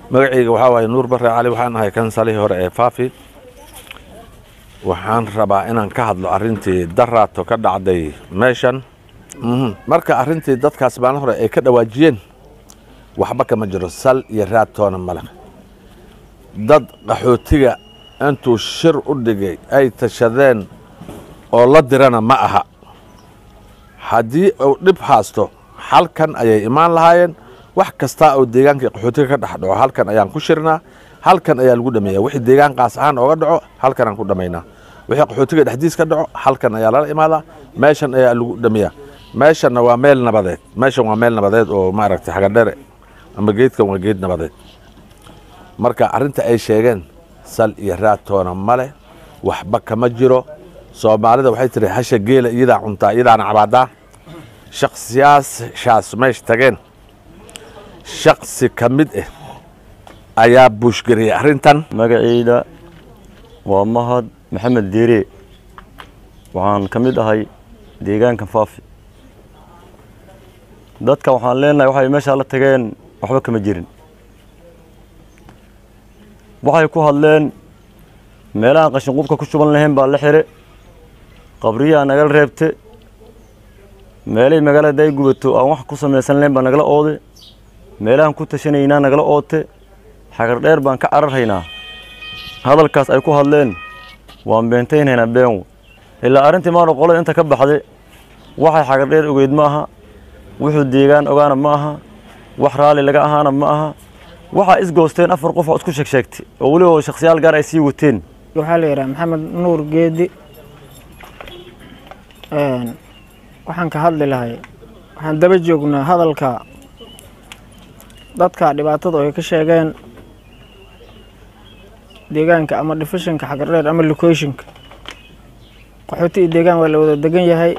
magacayga waxaa waaye nuur bare cali waxaan ahay kansalihii hore ee faafi waxaan rabaa inaan ka hadlo arrintii daraato ka dhacday meeshan marka arrintii dadkaas maalin hore ay ka dhawaajiyeen waxba kama jiro sal iyo raadtoona male dad qaxootiga intuu shir u dhigay ay tashadeen oo la dirana ma aha haddii uu dhib haasto halkan ayay imaan lahaayeen wax kastaa oo deegaankii qaxootiga ka dhex dhaco halkan ayaan ku shirnaa halkan ayaa lagu dhameeya wixii deegaan qaas ahaan ooga dhaco halkan aan ku dhamaynaa wixii qaxootiga dhexdiis ka dhaco halkan ayaa lala imaadaa meeshan ayaa lagu dhameeyaa meeshanna waa meel nabadeed meeshan waa meel nabadeed oo maaragtay xagadhere ama geedkan waa geed nabadeed marka arrinta ay sheegeen sal iyo raadtoona male waxba kama jiro soomaalida waxay tiri hasha geela iyadaa cuntaa iyadaana cabaadaa shaksiyaashaas meesha tageen shaksi ka mid ah ayaa buushgariyey arrintan magacayda waa mahad maxamed diire waxaan ka mid ahay deegaanka faafi dadka waxaan leenahay waxay meeshaa la tageen waxba kama jirin waxay ku hadleen meelahaan qashinqubka ku shuban lahayn baa la xire qabriyaa nagala reebte meelay magaalada ay gubato aan wax ku samaysan lahayn baa nagala oode meelahaan ku tashanaynaa nagala oote xagar dheer baan ka cararhaynaa hadalkaas ay ku hadleen waan beentaynhaynaa beenwo ilaa arrintii maano qolada inta ka baxday waxay xagar dheer ogeyd ma aha wuxuu deegaan ogaana ma aha wax raalli laga ahaana ma aha waxaa isgoosteen afar qof oo isku sheegsheegtay oo weliba shakhsiyaal gaar ay sii wateen waxaa la yidhaha maxamed nuur geedi waxaan ka hadli lahay waxaan daba joognaa hadalka dadka dhibaatada ay ka sheegeen deegaanka ama difishinka xagardheer ama locationka qaxooti iyo deegaan waa la wada degan yahay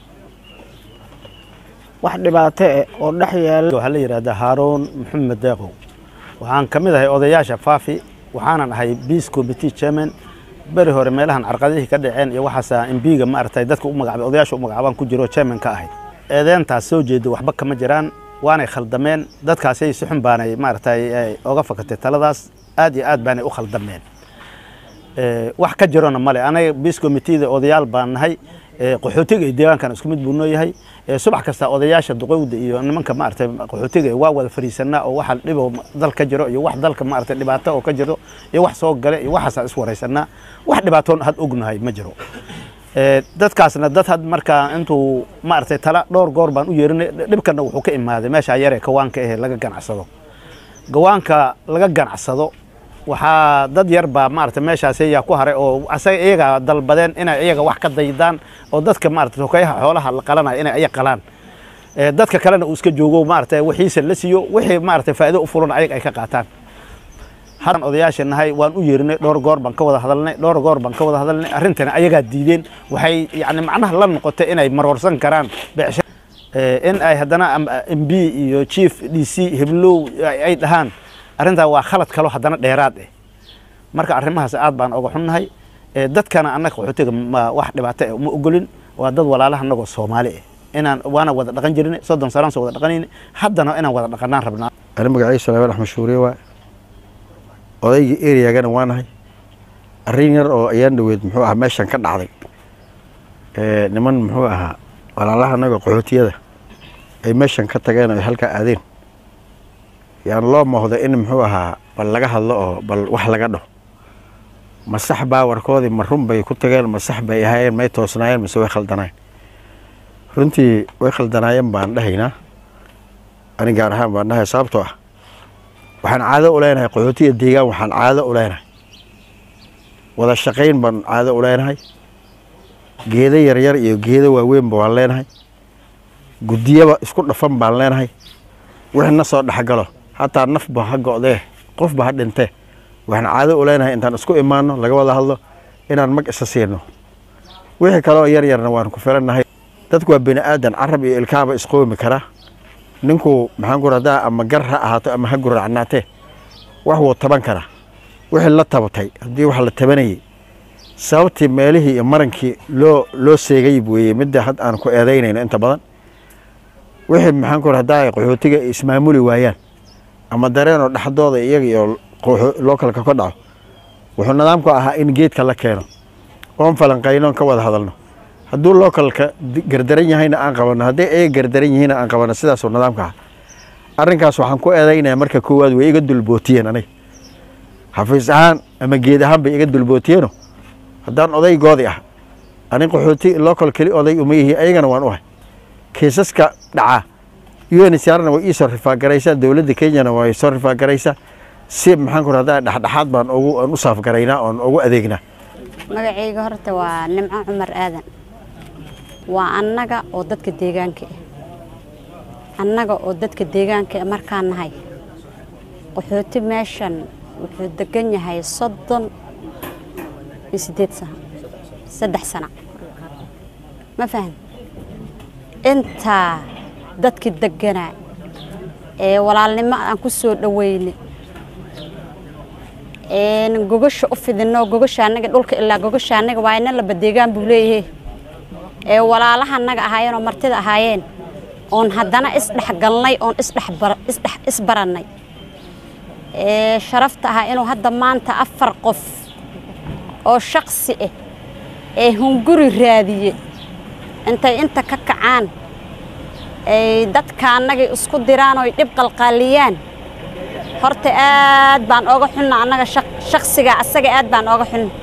wax dhibaato eh oo dhex yaala waxaa la yidhahdaa haaruun maxamed deeqow waxaan ka mid ahay odayaasha faafi waxaanan ahay peace committee chairman beri hore meelahan carqadihii ka dhaceen iyo waxaasa imbiga maaragtay dadka u magacaabay odayaasha u magacaabaan ku jiro chairman ka ahay eedeentaas soo jeeda waxba kama jiraan waanay khaldameen dadkaasay si xun baanay maaragtay oga fakatay taladaas aad iyo aad baanay u khaldameen wax ka jirona male anaga peace committeeda odayaal baan nahay qaxootiga iyo deegaankan isku mid buu noo yahay subax kasta odayaasha duqowda iyo nimanka maaragtay qaxootiga waa wada fariisanaa oo waxa dhibo dal ka jiro iyo wax dalka maaragtay dhibaato oo ka jiro iyo wax soo gale iyo waxaasaan is waraysanaa wax dhibaatoon had ognahay ma jiro dadkaasna dad had markaa intuu maaragtay tala dhowr goor baan u yeerinay dhibkana wuxuu ka imaaday meesha yare kawaanka ahe laga ganacsado gawaanka laga ganacsado waxaa dad yar baa maaragtay meeshaas ayaa ku haray oo asaga iyaga dalbadeen inay iyaga wax ka daydaan oo dadka maaragtay hokayaha xoolaha la qalanaya inay ayaga qalaan dadka kalena uu iska joogo maaragtay wixiisa la siiyo wixii maaragtay faa'iido u furan ayaga ay ka qaataan haran odayaasha nahay waan u yeerinay dhowr goor baan ka wada hadalnay dhowr goor baan ka wada hadalnay arrintana ayagaa diideen waxay yacni macnaha la noqotay inay marwarsan karaan beecsha in ay haddana m b iyo chief d c heblow ay dhahaan arrintaa waa khalad kalo haddana dheeraad eh marka arrimahaas aad baan oga xunnahay dadkana annaga qaxootiga wax dhibaato eh ma ogolin waa dad walaalaha annagoo soomaali eh inaan waana wada dhaqan jirin soddon sanaan soo wada dhaqanayna haddana inaan wada dhaqanaan rabnaa ani magaciisa salamaan axmed shuuriye waa odaygii eriyagana waa nahay arrin yar oo ayaan dhaweyd muxuu ahaa meeshan ka dhacday niman muxuu ahaa walaalaha annagoo qaxootiyada ay meeshan ka tageen oo ay halkaa aadeen yaan loo moohdo in muxuu ahaa bal laga hadlo oo bal wax laga dhaho ma sax baa warkoodii ma run bay ku tageen ma sax bay ahaayeen may toosnaayeen mise way khaldanaayeen runtii way khaldanaayeen baan dhahaynaa ani gaar ahaan baan dhahay sababtoo ah waxaan caado u leenahay qaxootiya deegaan waxaan caado u leenahay wada shaqayn baan caado u leenahay geedo yaryar iyo geedo waaweynba waan leenahay guddiyaba isku dhafan baan leenahay wixii na soo dhexgalo hataa nafba ha go'dee qofba ha dhintee waxaan caado u leenahay intaan isku imaano laga wada hadlo inaan mag isa siino wixii kaleoo yar yarna waan ku filannahay dadku waa bini aadan carab iyo ilkaaba isqoomi karaa ninku maxaan ku radaa ama gar ha ahaato ama ha guracnaatee wax wuu taban karaa wixii la tabatay haddii wax la tabanayay sababtii meelihii iyo marankii loo loo seegay weeye midda had aan ku eedaynayno inta badan wixii maxaan ku radaa qaxootiga ismaamuli waayaan ama dareenoo dhexdooda iyaga iyo lookalka ka dhaco wuxuu nidaamku ahaa in geedka la keeno oon falanqayno oon ka wada hadalno hadduu lookalka gardaran yahayna aan qabanno hadday ayaga gardaran yihiinna aan qabanno sidaasuu nidaamka aha arrinkaas waxaan ku eedaynaya marka koowaad way iga dulbootiyeen aniga xafiis ahaan ama geed ahaan bay iga dulbootiyeeno haddaan odaygoodii ah anin qaxooti local keli oday uma yihiin ayagana waan u ahay kiisaska dhaca unsrna way ii soo rifaagaraysaa dowladda kenyana way soo rifaagaraysaa si maxaan ku rahdaa dhexdhexaad baan ugu aan u saafgaraynaa oon ugu adeegnaa magacayga horta waa nimco cumar aadan waa annaga oo dadka deegaanka ah annaga oo dadka deegaanka ah markaan nahay qaxooti meeshan wuxuu degan yahay soddon iyo siddeed sano saddex sano ma faham intaa dadkii deganaa ee walaalnimo aan ku soo dhoweynay gogasha u fidino gogasha anaga dhulka ilaa gogasha anaga waa ina laba deegaan buu leeyahay ee walaalaha anaga ahaayeen oo martida ahaayeen oon haddana isdhexgalnay oon isdhex isbarannay ee sharafta ahaa inuu hadda maanta afar qof oo shaksi ah ee hunguri raadiye intay inta ka kacaan ay dadka annagay isku diraan oo dhib qalqaaliyaan horta aad baan ooga xunna annaga shaksiga asaga aad baan ooga xunna